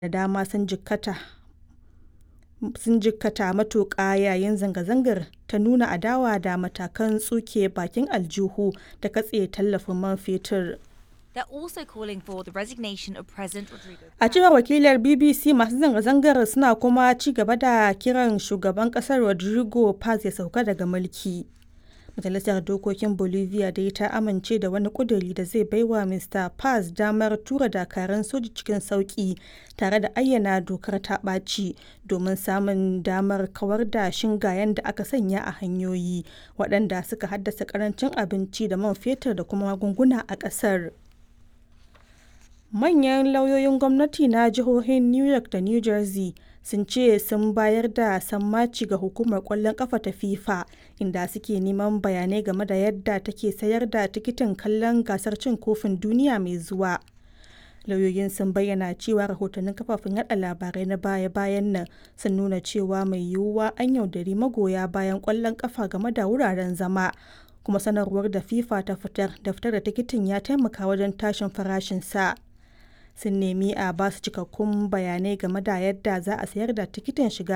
da dama sun jikkata matuƙa yayin zanga-zangar ta nuna adawa da matakan tsuke bakin aljihu da katse tallafin man fetur. They're also calling for the resignation of President Rodrigo. A cewar wakilar BBC masu zanga-zangar suna kuma ci gaba da kiran shugaban kasar Rodrigo Paz ya sauka daga mulki. Majalisar Dokokin Bolivia dai ta amince da wani kuduri da zai baiwa Mr. Paz damar tura dakaran soji cikin sauki tare da ayyana dokar ta ɓaci domin samun damar kawar da shingayen da aka sanya a hanyoyi waɗanda suka haddasa karancin abinci da man fetur da kuma magunguna a ƙasar. Manyan lauyoyin gwamnati na jihohin New York da New Jersey sun ce sun bayar da sammaci ga hukumar kwallon kafa ta FIFA inda suke neman bayanai game da yadda take sayar da tikitin kallon gasar cin kofin duniya mai zuwa. Lauyoyin sun bayyana cewa rahotannin kafafen yada labarai na baya-bayan nan sun nuna cewa mai yiwuwa an yaudari magoya bayan kwallon kafa game da wuraren zama kuma sanarwar da FIFA ta fitar da fitar da tikitin ya taimaka wajen tashin farashin sa. sun nemi a basu cikakkun bayanai game da yadda za a sayar da tikitin shiga